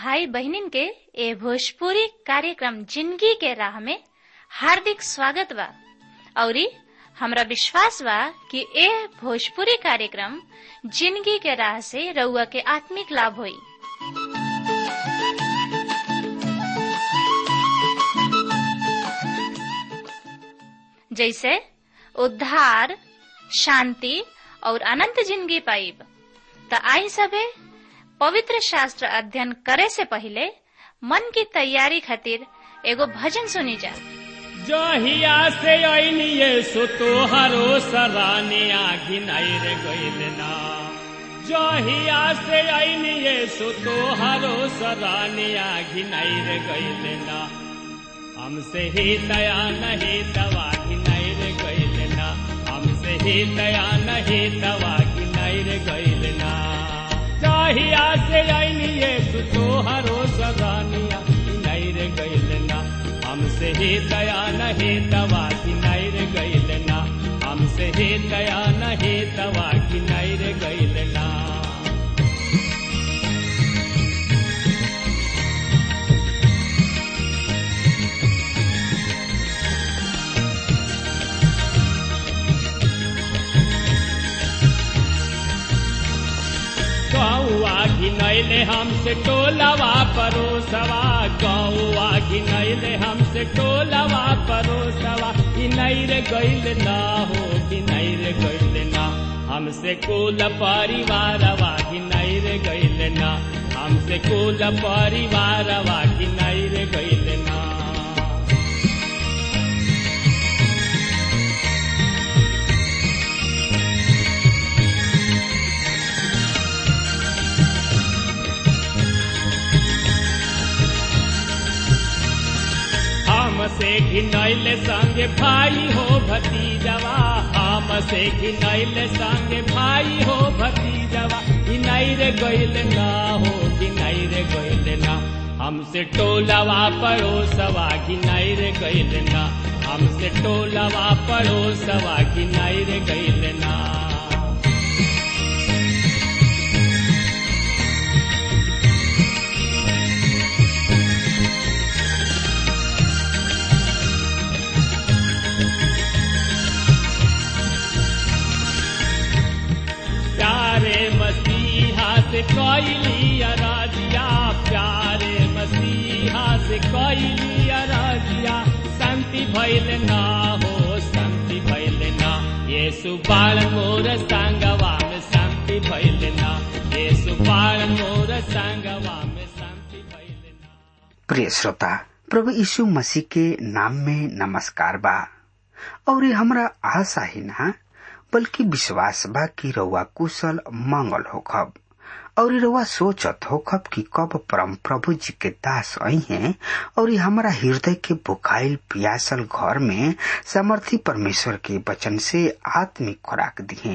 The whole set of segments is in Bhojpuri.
भाई बहनिन के ए भोजपुरी कार्यक्रम जिंदगी के राह में हार्दिक स्वागत बा औरी हमरा विश्वास बा कि ए भोजपुरी कार्यक्रम जिंदगी के राह से रउआ के आत्मिक लाभ होई जैसे उद्धार शांति और अनंत जिंदगी पाइब त आई सबे पवित्र शास्त्र अध्ययन करे से पहले मन की तैयारी खातिर एगो भजन सुनी जा जहिया से अनिए सो तोहरो सराने आघिन रे गइल ना जहिया से अनिए सो तोहरो सराने आघिन रे गइल ना हमसे ही दया नहीं दवा घिनाई रे गइल ना हमसे ही दया नहीं दवा घिनाई रे गइल ना जहिया से अनिए सो तोहरो सरानिया घिनाई रे गइल ना हमसे ही दया नहीं दवा की नैर गैल ना हमसे ही दया नहीं दवा की नैर गैल ना गौआ घिनैले हमसे टोलवा परोसवा गौआ घिनैले हमसे टोलवा परोसवा घिनैर गैल ना हो घिनैर गैल ना हमसे कुल परिवारवा घिनैर गैल ना हमसे कुल परिवारवा घिनैर गैल ना हमसे घिनैल संग भाई हो भतीजवा हमसे घिनैल संग भाई हो भतीजवा घिनैर गैल ना हो घिनैर गैल ना हमसे टोलवा पड़ोसवा घिनैर गैल ना हमसे टोलवा पड़ोसवा घिनैर गैल ना प्यारे मसीहा से कैली अराजिया प्यारे मसीहा से कैली अराजिया शांति भैल ना हो शांति भैल ना ये सुबाल मोर संगवा में शांति भैल ना ये सुबाल मोर संगवा में शांति भैल ना प्रिय श्रोता प्रभु यीशु मसीह के नाम में नमस्कार बा और ये हमरा आशा ही ना बल्कि विश्वास बा कि रउआ कुशल मंगल होखब और रउआ सोचत होखब कि कब परम प्रभु जी के दास आई हैं और हमारा हृदय के बुखाइल पियासल घर में समर्थी परमेश्वर के वचन से आत्मिक खुराक दिए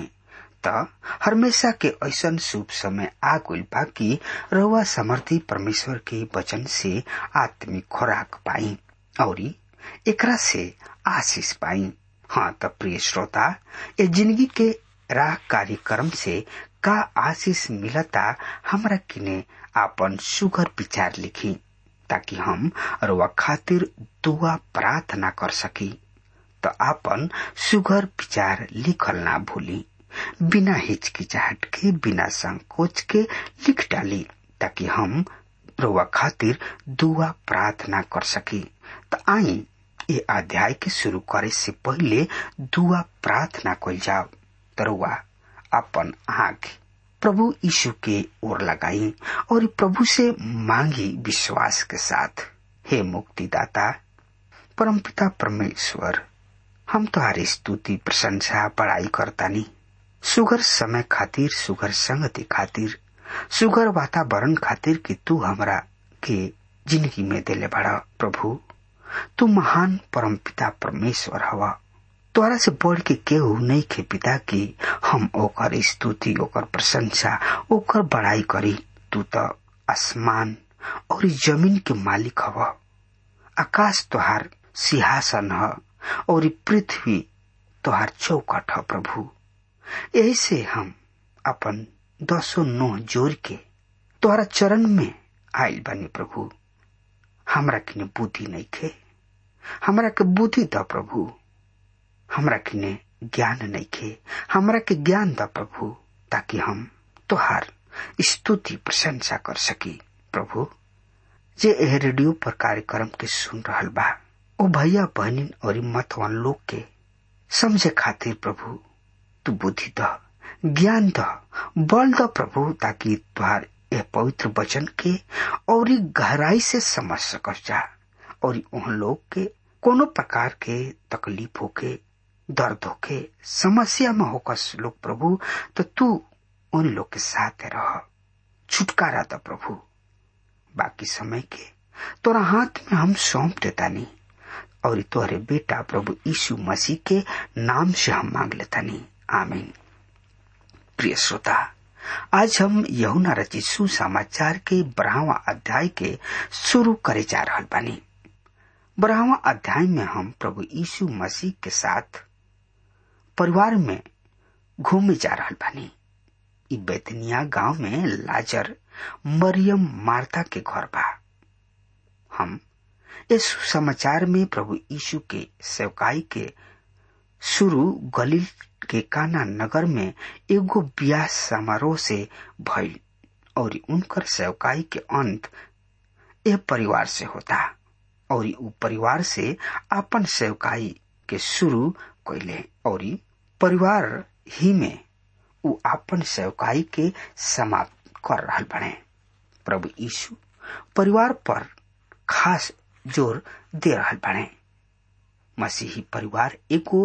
त हमेशा के ऐसन शुभ समय आ गइल बा कि रउआ समर्थी परमेश्वर के वचन से आत्मिक खुराक पाई और एकरा से आशीष पाई हाँ त प्रिय श्रोता ये जिंदगी के राह कार्यक्रम से का आशीष मिलता हमरा किने आपन सुगर विचार लिखी ताकि हम रुआ खातिर दुआ प्रार्थना कर सकी तो आपन सुगर विचार लिखल ना भूली बिना हिचकिचाहट के बिना संकोच के लिख डाली ताकि हम रुआ खातिर दुआ प्रार्थना कर सकी तो आई ये अध्याय के शुरू करे से पहले दुआ प्रार्थना कल जाओ तरुआ अपन आंख प्रभु यीशु के ओर लगाई और प्रभु से मांगी विश्वास के साथ हे मुक्तिदाता परमपिता परमेश्वर हम तुम्हारी स्तुति प्रशंसा बड़ाई करतानी सुगर समय खातिर सुगर संगति खातिर सुगर वातावरण खातिर कि तू हमरा के जिंदगी में दिले बड़ा प्रभु तू महान परम पिता परमेश्वर हवा तोरा से बढ़ के केहू नहीं खे पिता की हम ओकर स्तुति ओकर प्रशंसा ओकर बड़ाई करी तू तो आसमान और जमीन के मालिक हव आकाश तोहार सिंहासन ह और पृथ्वी तोहार चौकट ह प्रभु ऐसे हम अपन दसो नोह जोड़ के तोहरा चरण में आयल बनी प्रभु हमरा किने बुद्धि नहीं खे हमरा के बुद्धि द प्रभु हमरा किने ज्ञान नहीं खे हमरा के ज्ञान द प्रभु ताकि हम तोहार स्तुति प्रशंसा कर सकी प्रभु जे एह रेडियो पर कार्यक्रम के सुन रहल बा ओ भैया बहनिन और मतवान लोग के समझे खातिर प्रभु तू बुद्धि द ज्ञान द बल द प्रभु ताकि तुहार यह पवित्र वचन के और गहराई से समझ सकस जा और उन लोग के कोनो प्रकार के तकलीफ होके दर्द होके समस्या में होकस लोग प्रभु तो तू उन लोग के साथ रह छुटकारा द प्रभु बाकी समय के तोरा हाथ में हम सौंप देता नहीं और तोहरे बेटा प्रभु यीशु मसीह के नाम से हम मांग लेता नहीं आमीन प्रिय श्रोता आज हम यहुना रचित सुसमाचार के बारहवा अध्याय के शुरू करे जा रहा बानी बारहवा अध्याय में हम प्रभु यीशु मसीह के साथ परिवार में घूमे जा रहा बानी इ बेतनिया गांव में लाजर मरियम मार्ता के घर बा हम इस समाचार में प्रभु यीशु के सेवकाई के शुरू गलील के काना नगर में एगो ब्याह समारोह से भइल और उनकर सेवकाई के अंत यह परिवार से होता और उ परिवार से अपन सेवकाई के शुरू कैले और परिवार ही में उ अपन सेवकाई के समाप्त कर रहा बने प्रभु यीशु परिवार पर खास जोर दे रहा बने मसीही परिवार एगो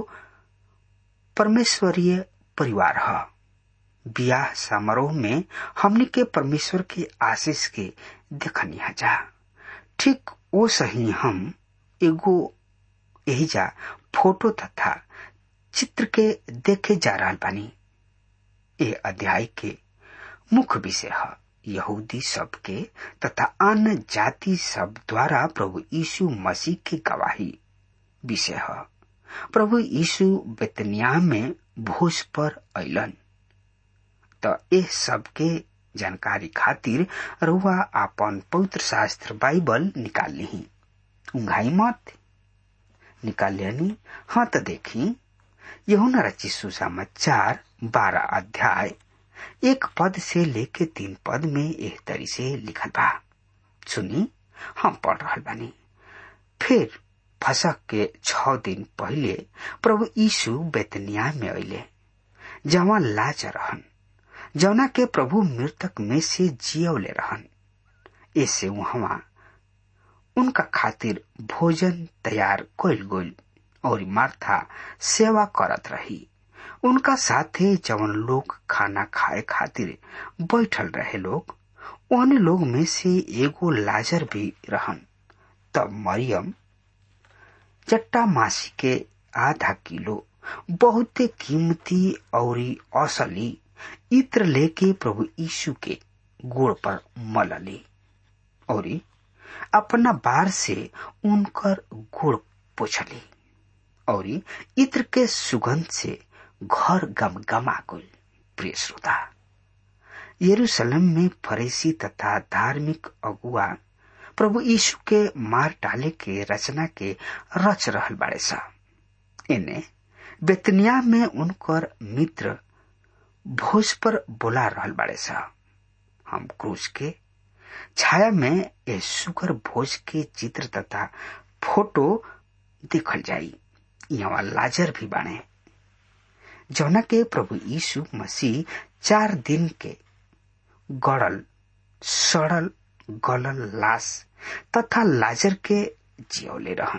परमेश्वरीय परिवार है ब्याह समारोह में हमने के परमेश्वर के आशीष के देखनी जा ठीक वो सही हम एगो यही जा फोटो तथा चित्र के देखे जा रहा बानी ये अध्याय के मुख्य विषय है यहूदी सब के तथा अन्य जाति सब द्वारा प्रभु यीशु मसीह की गवाही विषय है प्रभु यीशु बेतनिया में भोज पर अलन तो ये सबके जानकारी खातिर रुआ आपन पवित्र शास्त्र बाइबल निकाल ली उंघाई मत निकाल लेनी हाँ तो देखी यहुना रची सुसमाचार बारह अध्याय एक पद से लेके तीन पद में एक तरी से लिखल बा सुनी हम पढ़ रहा बानी फिर फसक के छ दिन पहले प्रभु यीशु बेतनिया में अले जहाँ लाज रहन जौना के प्रभु मृतक में से जियवले रहन ऐसे वहां उनका खातिर भोजन तैयार कल गोल और मार्था सेवा करत रही उनका साथे जवन लोग खाना खाए खातिर बैठल रहे लोग उन लोग में से एगो लाजर भी रहन तब मरियम चट्टा मासी के आधा किलो बहुते कीमती और असली इत्र लेके प्रभु यीशु के गोड़ पर मलली और अपना बार से उनकर गोड़ पोछली और इत्र के सुगंध से घर गमगमा गल प्रिय श्रोता यरूशलेम में फरीसी तथा धार्मिक अगुआ प्रभु यीशु के मार डाले के रचना के रच रहल बाड़े सा इन्हें बेतनिया में उनकर मित्र भोज पर बोला रहल बाड़े सा हम क्रूज के छाया में ये सुगर भोज के चित्र तथा फोटो देखल जाई यहाँ लाजर भी बाणे जौना के प्रभु यीशु मसीह चार दिन के गड़ल सड़ल गलल लाश तथा लाजर के जियौले रहन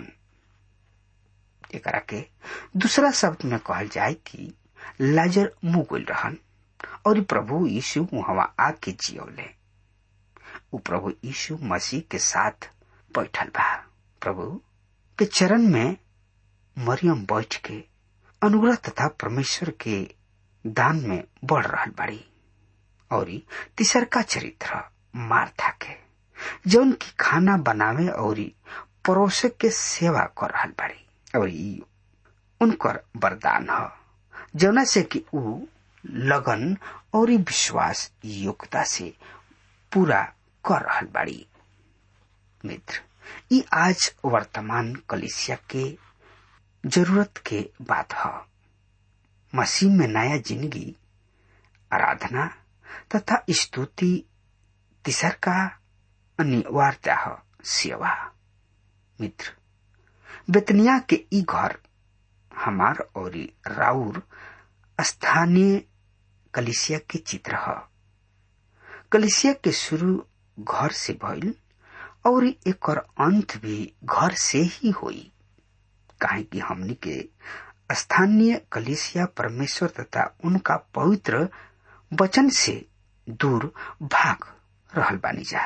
एकरा के दूसरा शब्द में कहल जाए कि लाजर मुगुल रहन और प्रभु यीशु वहां आके जियौले उ प्रभु यीशु मसीह के साथ बैठल बा प्रभु के चरण में मरियम बैठ के अनुग्रह तथा परमेश्वर के दान में बढ़ रहल बाड़ी और तीसर का चरित्र मार्था के जौन की खाना बनावे और परोसे के सेवा कर रहल बाड़ी और उनकर वरदान ह जौना से कि उ लगन और विश्वास योग्यता से पूरा कर रहल बाड़ी मित्र ई आज वर्तमान कलिसिया के जरूरत के बात है मसीह में नया जिंदगी आराधना तथा स्तुति तीसर का अनिवार्यता है सेवा मित्र बेतनिया के ई घर हमार और राउर स्थानीय कलिसिया के चित्र है कलिसिया के शुरू घर से भइल और एक अंत भी घर से ही हुई काहे कि हमनी के स्थानीय कलिसिया परमेश्वर तथा उनका पवित्र वचन से दूर भाग रहल बानी जा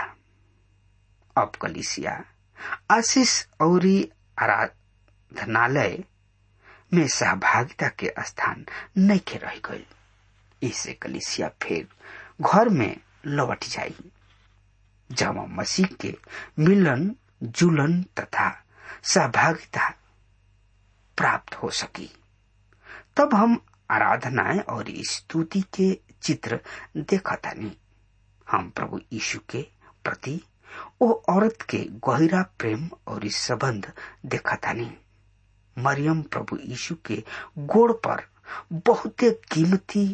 अब कलिसिया आशीष और आराधनालय में सहभागिता के स्थान नहीं के रह गई इससे कलिसिया फिर घर में लौट जाई जब मसीह के मिलन जुलन तथा सहभागिता प्राप्त हो सकी तब हम आराधनाएं और स्तुति के चित्र देखा नहीं हम प्रभु यीशु के प्रति ओ औरत के गहरा प्रेम और संबंध देखा नहीं मरियम प्रभु यीशु के गोड़ पर बहुते कीमती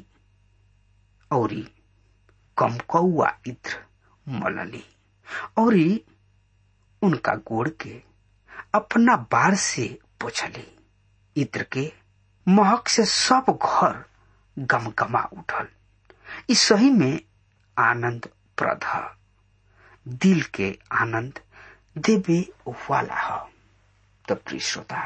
और कमकौआ इत्र मलली और उनका गोड़ के अपना बार से पोछली इत्र के महक से सब घर गमगमा उठल इस सही में आनंद प्रद दिल के आनंद देवे वाला है तो प्रिय श्रोता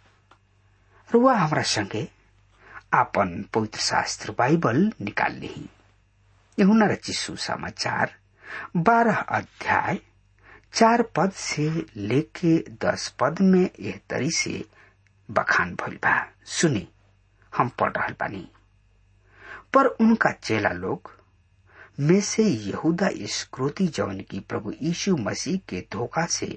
रुआ हमारा संगे आपन पवित्र शास्त्र बाइबल निकाल ली यहुना रची सुसमाचार बारह अध्याय चार पद से लेके दस पद में यह तरी से बखान भइल बा सुनी हम पढ़ रहल बानी पर उनका चेला लोग में से यहूदा इस्क्रोती जौन की प्रभु यीशु मसीह के धोखा से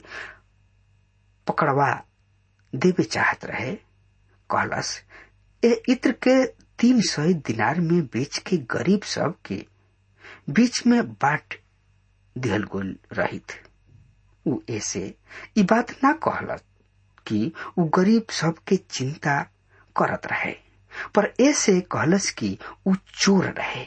पकड़वा देवे चाहत रहे कहलस ए इत्र के तीन सौ दिनार में बेच के गरीब सब के बीच में बाट दिहल गोल रहित उ ऐसे ई बात ना कहलत कि उ गरीब सब के चिंता करत रहे पर ऐसे कहलस कि उ चोर रहे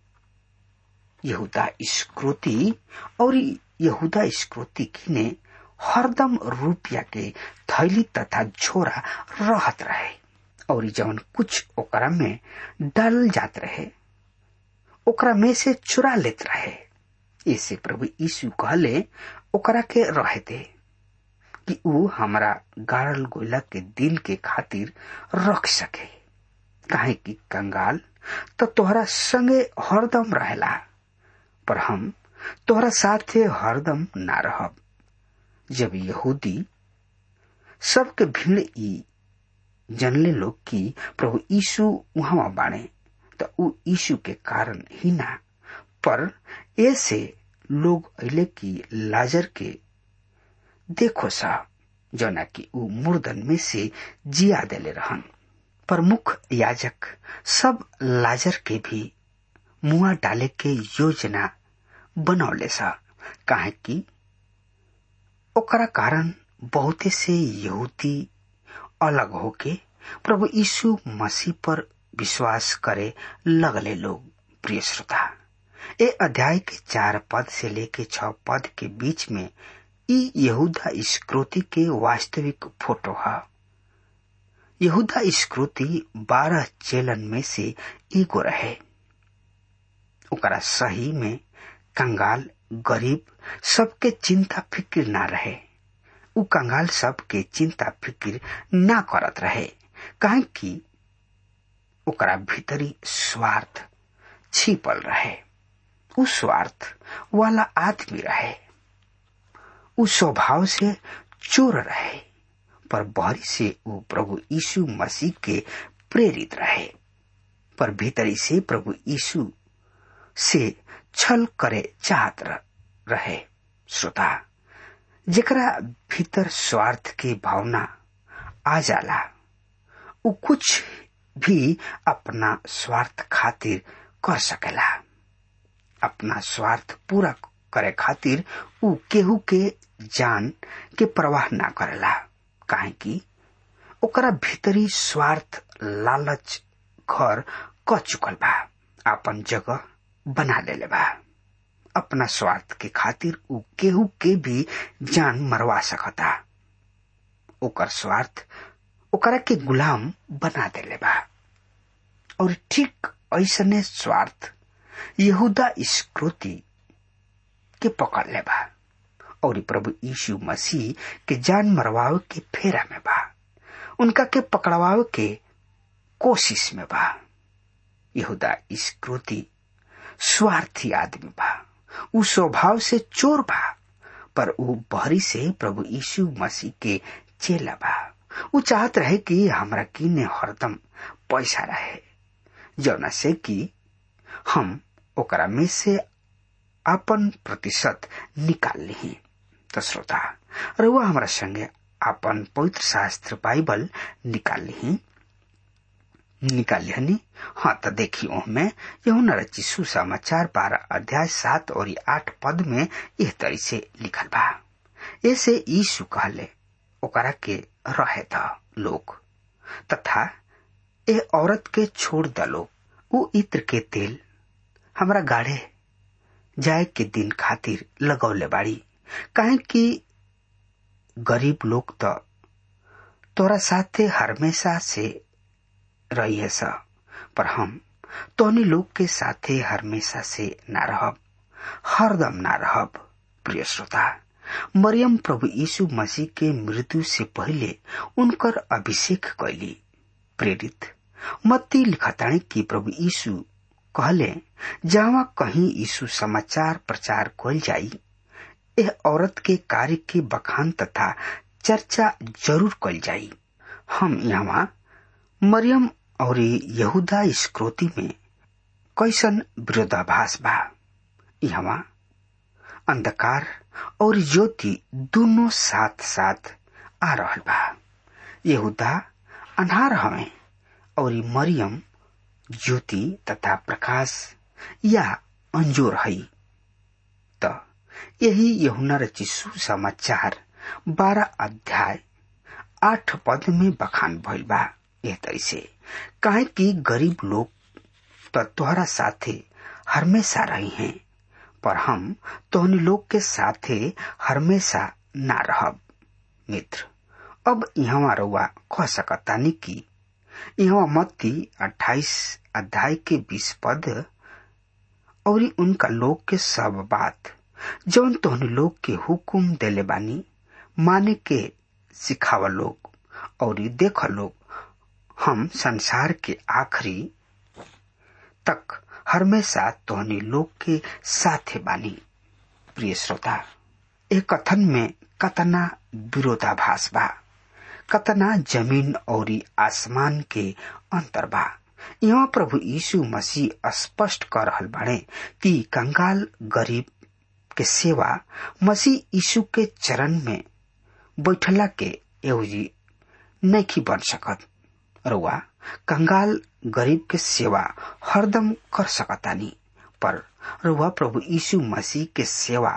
यहूदा स्क्रोती और यहूदा स्क्रोती की ने हरदम रुपया के थैली तथा झोरा रहत रहे और जौन कुछ ओकरा में डाल जात रहे ओकरा में से चुरा लेत रहे ऐसे प्रभु यीशु कहले ओकरा के रहे दे कि ऊ हमरा गाड़ल गोला के दिल के खातिर रख सके काहे कि कंगाल तो तोहरा संगे हरदम रहेला पर हम तोहरा साथे हरदम ना रहब जब यहूदी सबके भीड़ ई जनले लोग कि प्रभु यीशु वहां बाणे तो ऊ यीशु के कारण ही ना पर ऐसे लोग अले कि लाजर के देखो सा जना कि ऊ मुर्दन में से जिया देले रहन प्रमुख याजक सब लाजर के भी मुआ डाले के योजना बनौले सा काहे कि ओकरा कारण बहुते से यहूदी अलग होके प्रभु यीशु मसीह पर विश्वास करे लगले लोग प्रिय श्रोता ए अध्याय के चार पद से लेके छ पद के बीच में ई यहूदा स्क्रोति के वास्तविक फोटो है यहूदा स्क्रोति बारह चेलन में से एगो रहे ओकरा सही में कंगाल गरीब सबके चिंता फिक्र ना रहे उ कंगाल सबके चिंता फिक्र ना करत रहे काहे कि ओकरा भीतरी स्वार्थ छिपल रहे उ स्वार्थ वाला आदमी रहे उ स्वभाव से चोर रहे पर बहरी से उ प्रभु यीशु मसीह के प्रेरित रहे पर भीतरी से प्रभु यीशु से छल करे चाहत रहे श्रोता जेकरा भीतर स्वार्थ के भावना आ जाला उ कुछ भी अपना स्वार्थ खातिर कर सकेला अपना स्वार्थ पूरा करे खातिर ऊ केहू के जान के प्रवाह ना करेला काहे कि ओकरा भीतरी स्वार्थ लालच घर क चुकल बा आपन जगह बना लेले बा अपना स्वार्थ के खातिर ऊ केहू के भी जान मरवा सकता ओकर स्वार्थ ओकरा के गुलाम बना देले बा और ठीक ऐसने स्वार्थ यहूदा स्कृति के पकड़ ले बा और प्रभु यीशु मसीह के जान मरवावे के फेरा में बा उनका के पकड़वावे के कोशिश में बा यहूदा स्कृति स्वार्थी आदमी बा उ स्वभाव से चोर बा पर उ बहरी से प्रभु यीशु मसीह के चेला बा उ चाहत रहे कि हमरा किने हरदम पैसा रहे जौना से कि हम ओकरा में से अपन प्रतिशत निकाल ली तो श्रोता रउआ हमारा संगे अपन पवित्र शास्त्र बाइबल निकाल ली निकाल लिहनी हाँ तो देखी ओहमे यहुना रची सुसमाचार बारह अध्याय सात और आठ पद में यह तरी से लिखल बा ऐसे यीशु कहले ओकरा के रहे था लोग तथा ए औरत के छोड़ द लोग उ इत्र के तेल हमरा गाढ़े जाए के दिन खातिर लगौले बाड़ी काहे कि गरीब लोग तो तोरा साथे हमेशा से रही है सा पर हम तोनी लोग के साथे हमेशा से ना रहब हरदम ना रहब प्रिय श्रोता मरियम प्रभु यीशु मसीह के मृत्यु से पहले उनकर अभिषेक कैली प्रेरित मत्ती लिखताणी कि प्रभु यीशु कहले जहाँ कहीं यीशु समाचार प्रचार कल जाई यह औरत के कार्य के बखान तथा चर्चा जरूर कल जाई हम यहाँ मरियम और यहूदा स्क्रोती में कैसन विरोधाभास बा यहाँ अंधकार और ज्योति दोनों साथ साथ आ रहल बा यहूदा अनहार हमें और मरियम ज्योति तथा प्रकाश या अंजोर है त यही यहुना रची सुसमाचार बारह अध्याय आठ पद में बखान भइल बा यह तैसे काहे कि गरीब लोग तो तोहरा साथे हमेशा रही हैं पर हम तोहनी लोग के साथे हमेशा ना रहब मित्र अब यहाँ रउआ कह सकतानी कि यहाँ मत्ती अट्ठाईस अध्याय के बीस पद और उनका लोग के सब बात जौन तोहनी लोग के हुकुम देले बानी माने के सिखावा लोग और देख लोग हम संसार के आखिरी तक हमेशा तोहनी लोग के साथे बानी प्रिय श्रोता एक कथन में कतना विरोधाभास बा कतना जमीन और आसमान के अंतर बा यहाँ प्रभु यीशु मसीह स्पष्ट कर रहल बाड़े कि कंगाल गरीब के सेवा मसीह यीशु के चरण में बैठला के एवजी नहीं बन सकत रुआ कंगाल गरीब के सेवा हरदम कर सकतानी पर रुआ प्रभु यीशु मसीह के सेवा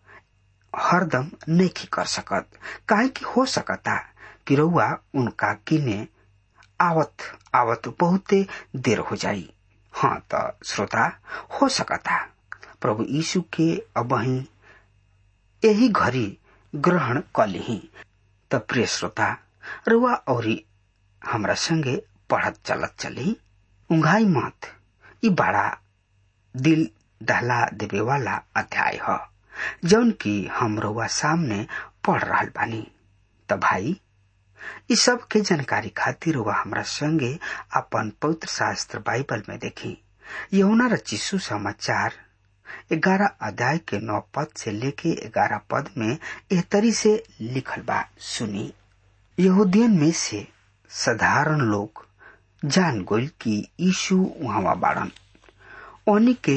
हरदम नहीं कर सकत काहे कि हो सकता कि रउआ उनका किने आवत आवत बहुते देर हो जाई हाँ तो श्रोता हो सकता प्रभु यीशु के अबही यही घड़ी ग्रहण कलिही त प्रिय श्रोता रुआ और हमरा संगे पढ़त चलत चली उंघाई मत ई बड़ा दिल दहला देवे वाला अध्याय है जौन की हम रुआ सामने पढ़ रहा बानी त भाई इस सब के जानकारी खातिर वह हमरा संगे अपन पवित्र शास्त्र बाइबल में देखी यमुना रचिसु समाचार ग्यारह अध्याय के नौ पद से लेके ग्यारह पद में एह तरी से लिखल बा सुनी यहूदियन में से साधारण लोग जान गोल कि यीशु वहां बाड़न ओनी के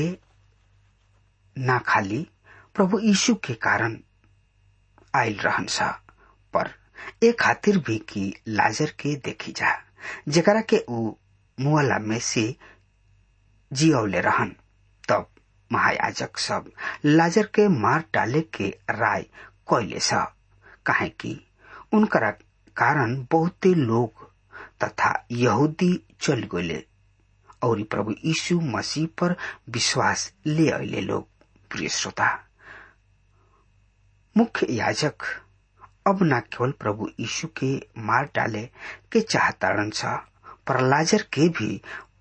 ना खाली प्रभु यीशु के कारण आयल रहन सा पर ए खातिर भी कि लाजर के देखी जा जकरा के ऊ मुआला में से जियौले रहन तब महायाजक सब लाजर के मार डाले के राय कैले स काहे कि उनकरा कारण बहुते लोग तथा यहूदी चल गए और प्रभु यीशु मसीह पर विश्वास ले अले लोग प्रिय श्रोता मुख्य याजक अब न केवल प्रभु यीशु के मार डाले के चाहताड़न सा पर लाजर के भी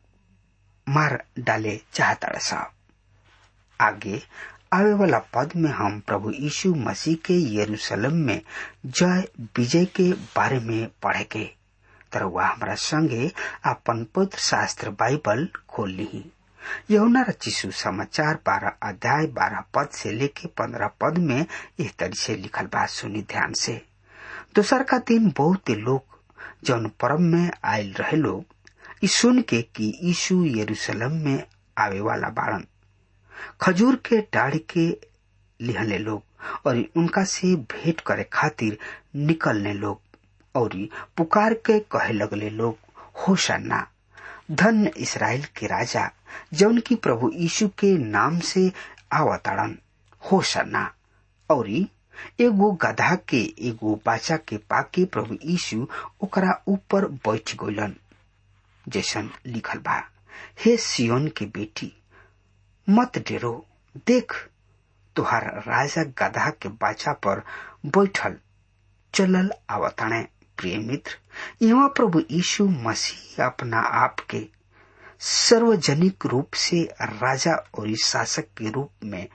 मार डाले चाहताड़ सा आगे आवे वाला पद में हम प्रभु यीशु मसीह के यरूशलेम में जय विजय के बारे में पढ़ेंगे तर वह हमारा संगे अपन पवित्र शास्त्र बाइबल खोल ली यहुना रचिसु समाचार बारह अध्याय बारह पद से लेके पंद्रह पद में इस तरह से लिखल बात सुनी ध्यान से दोसर का दिन बहुत लोग जौन पर्व में आयल रहे लोग सुन के कि यीशु यरूशलेम में आवे वाला बाड़न खजूर के डाढ़ के लिहले लोग और उनका से भेंट करे खातिर निकलने लोग और पुकार के कहे लगले लोग होशन्ना धन इसराइल के राजा जौन की प्रभु यीशु के नाम से आवताड़न होशन्ना और एगो गधा के एगो बाचा के पाके प्रभु यीशु ओकरा ऊपर बैठ गइलन जैसन लिखल बा हे सियोन के बेटी मत डेरो देख तुहार राजा गधा के बाचा पर बैठल चलल आवताणे प्रिय मित्र यहाँ प्रभु यीशु मसीह अपना आप के सार्वजनिक रूप से राजा और शासक के रूप में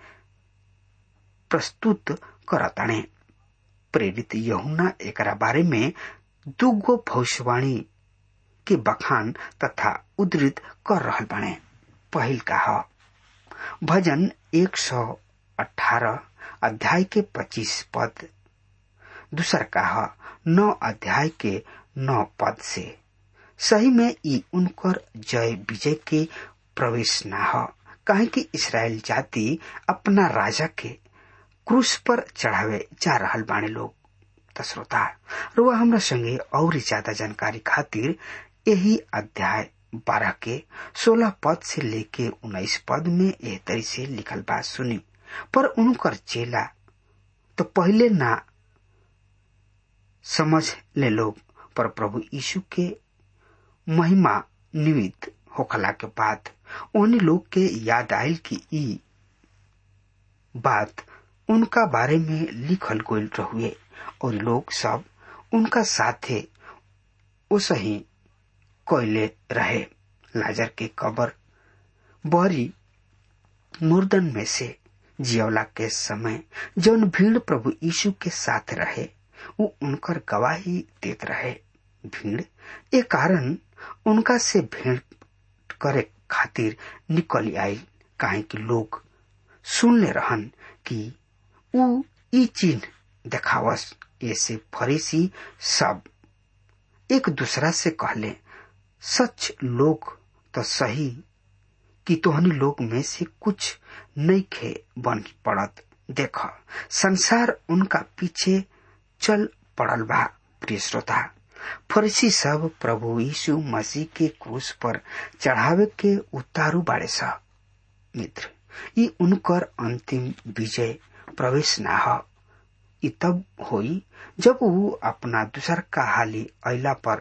प्रस्तुत करताणे प्रेरित यहुना एकरा बारे में दुगो भविष्यवाणी के बखान तथा उद्धृत कर रहल बाणे पहिल का ह भजन एक सौ अठारह अध्याय के पच्चीस पद दूसर का ह नौ अध्याय के नौ पद से सही में ई उनकर जय विजय के प्रवेश न ह काहे कि इसराइल जाति अपना राजा के क्रूस पर चढ़ावे जा रहल बाणे लोग त श्रोता रुआ हमरा संगे और ज्यादा जानकारी खातिर यही अध्याय बारह के सोलह पद से लेके उन्नीस पद में एह तरी से लिखल बात सुनी पर उनकर चेला तो पहले ना समझ ले लोग पर प्रभु यीशु के महिमा निमित्त होखला के बाद उन लोग के याद आयल कि ई बात उनका बारे में लिखल गोल रहुए और लोग सब उनका साथे उसही कोयले रहे लाजर के कबर बहरी मुर्दन में से जियवला के समय जौन भीड़ प्रभु यीशु के साथ रहे वो उनकर गवाही देत रहे भीड़ ए कारण उनका से भेंट करे खातिर निकल आई काहे कि लोग सुन ले रहन कि ऊ ई चिन्ह देखावस ऐसे फरीसी सब एक दूसरा से कहले सच लोग तो सही कि तोहनी लोग में से कुछ नहीं खे बन पड़त देख संसार उनका पीछे चल पड़ल बा प्रिय श्रोता फरीसी सब प्रभु यीशु मसीह के क्रूस पर चढ़ावे के उतारू बाड़े सा मित्र ई उनकर अंतिम विजय प्रवेश ना ह ई तब होई जब वो अपना दूसर का हाली अला पर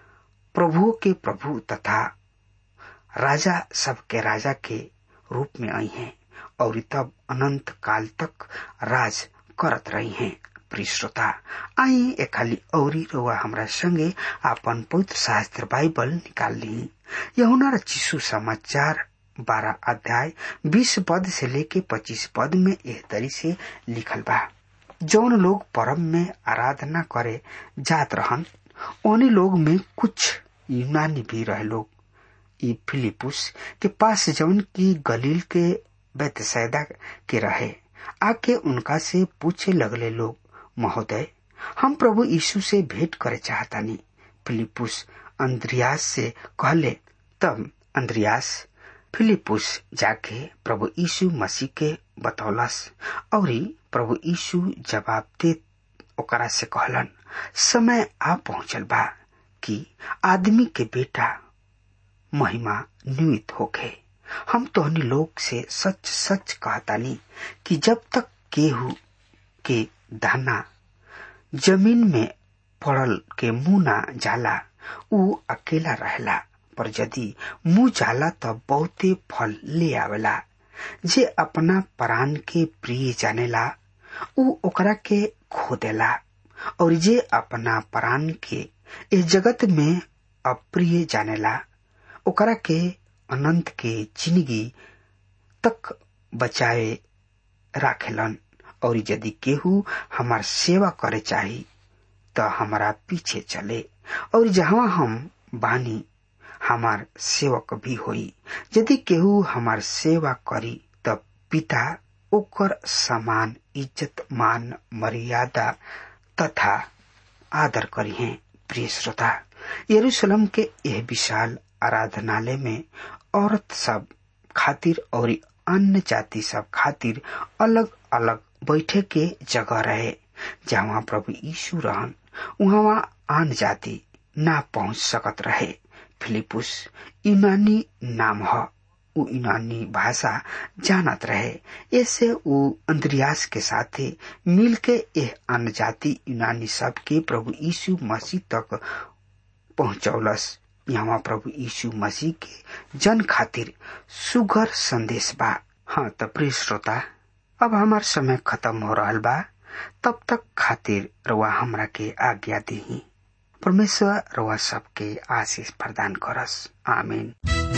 प्रभु के प्रभु तथा राजा सबके राजा के रूप में आई हैं और तब अनंत काल तक राज करत रही हैं प्रिय श्रोता आई एक खाली औरी रोआ हमरा संगे आपन पवित्र शास्त्र बाइबल निकाल ली यहुना र चिसु समाचार बारह अध्याय बीस पद से लेके पच्चीस पद में एह तरी से लिखल बा जौन लोग परम में आराधना करे जात रहन उन्हीं लोग में कुछ यूनानी भी रहे लोग ई फिलिपुस के पास जौन की गलील के बेतसैदा के रहे आके उनका से पूछे लगले लोग महोदय हम प्रभु यीशु से भेंट करे चाहतानी फिलिपुस अंद्रियास से कहले तब अंद्रियास फिलिपुस जाके प्रभु यीशु मसीह के बतौलस और प्रभु यीशु जवाब दे ओकरा से कहलन समय आ पहुंचल बा कि आदमी के बेटा महिमा निमित होखे हम तोहनी लोग से सच सच कहतानी कि जब तक केहू के दाना जमीन में पड़ल के मुंह ना जाला ऊ अकेला रहेला पर यदि मुंह जाला त बहुते फल ले आवेला जे अपना प्राण के प्रिय जानेला ऊ ओकरा के खो देला और जे अपना प्राण के इस जगत में अप्रिय जानेला ओकरा के अनंत के जिंदगी तक बचाए राखेलन और यदि केहू हमार सेवा करे चाही त हमारा पीछे चले और जहाँ हम बानी हमार सेवक भी होई यदि केहू हमार सेवा करी त पिता ओकर समान इज्जत मान मर्यादा तथा आदर करी है प्रिय श्रोता यरूशलेम के यह विशाल आराधनालय में औरत सब खातिर और अन्य जाति सब खातिर अलग अलग बैठे के जगह रहे जहाँ प्रभु यीशु रहन वहाँ आन जाति ना पहुंच सकत रहे फिलिपुस यूनानी नाम ह उ यूनानी भाषा जानत रहे ऐसे उ अंद्रियास के साथे मिल के यह अन्य जाति यूनानी सब के प्रभु यीशु मसीह तक पहुंचौलस यहाँ प्रभु यीशु मसीह के जन खातिर सुगर संदेश बा हाँ त प्रिय श्रोता अब हमार समय खत्म हो रहा बा तब तक खातिर रवा हमरा के आज्ञा दी परमेश्वर रवा सबके आशीष प्रदान करस आमीन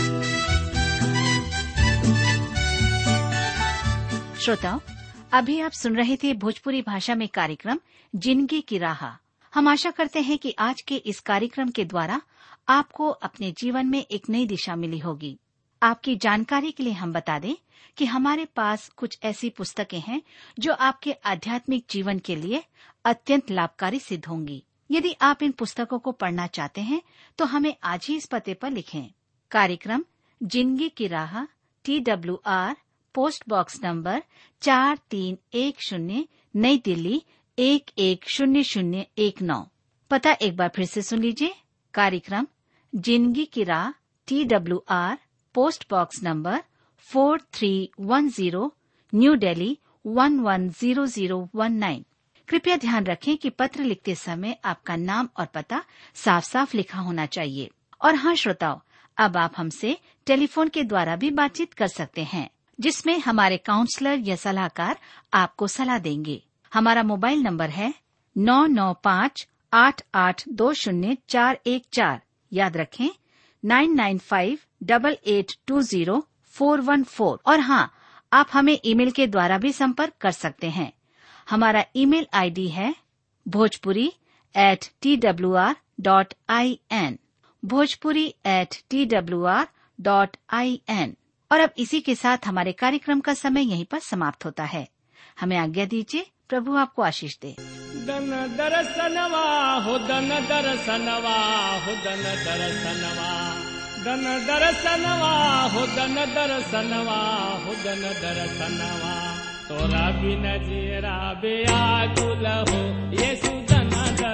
श्रोताओं अभी आप सुन रहे थे भोजपुरी भाषा में कार्यक्रम जिंदगी की राह हम आशा करते हैं कि आज के इस कार्यक्रम के द्वारा आपको अपने जीवन में एक नई दिशा मिली होगी आपकी जानकारी के लिए हम बता दें कि हमारे पास कुछ ऐसी पुस्तकें हैं जो आपके आध्यात्मिक जीवन के लिए अत्यंत लाभकारी सिद्ध होंगी यदि आप इन पुस्तकों को पढ़ना चाहते हैं तो हमें आज ही इस पते पर लिखें कार्यक्रम जिंदगी की राह T W R post box number चार तीन एक शून्य नई दिल्ली एक एक शून्य शून्य एक नौ पता एक बार फिर से सुन लीजिए कार्यक्रम जिंदगी की राह T W R post box number four three one zero new Delhi one one zero zero one nine कृपया ध्यान रखें कि पत्र लिखते समय आपका नाम और पता साफ साफ लिखा होना चाहिए और हाँ श्रोताओं अब आप हमसे टेलीफोन के द्वारा भी बातचीत कर सकते हैं जिसमें हमारे काउंसलर या सलाहकार आपको सलाह देंगे हमारा मोबाइल नंबर है नौ नौ पाँच आठ आठ दो शून्य चार एक चार याद रखें nine nine five double eight two zero four one four और हाँ आप हमें ईमेल के द्वारा भी संपर्क कर सकते हैं हमारा ईमेल आईडी है Bhojpuri at T W R dot I N Bhojpuri at T W R dot I N और अब इसी के साथ हमारे कार्यक्रम का समय यहीं पर समाप्त होता है हमें आज्ञा दीजिए प्रभु आपको आशीष दे दन दरसनवा हो दन दरसनवा हो दन दरसनवा दन दरसनवा हो दन दरसनवा हो दन दरसनवा तोरा बिन जीरा बेया कुल हो येसु दन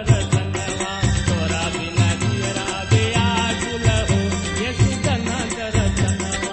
दरसनवा तोरा बिन जीरा बेया कुल हो येसु दन दरसनवा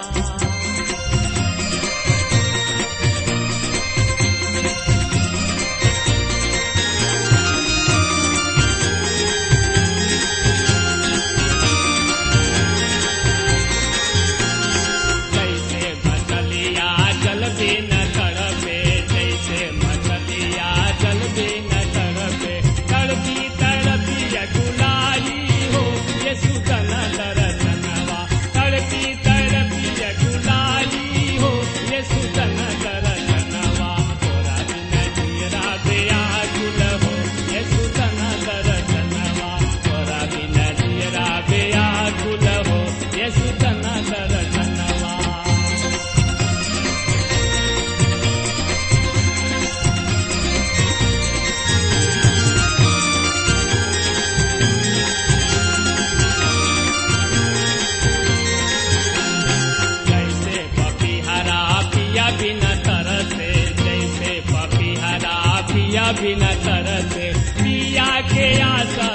जैसे मछलिया जल भी न तड़पे जैसे मछलिया जल भी न तड़पे तड़पी तड़पी अकुलाई हो ये सुतन दरसनवा तड़पी तड़पी अकुलाई हो ये सुतन दरसनवा तोरा बिन जीरा बेया गुल हो ये सुतन दरसनवा तोरा बिन जीरा बेया गुल हो ये सुतन दरसनवा जैसे पपीहरा पिया बिना तरसे जैसे पपीहरा पिया बिना तरसे पिया के आशा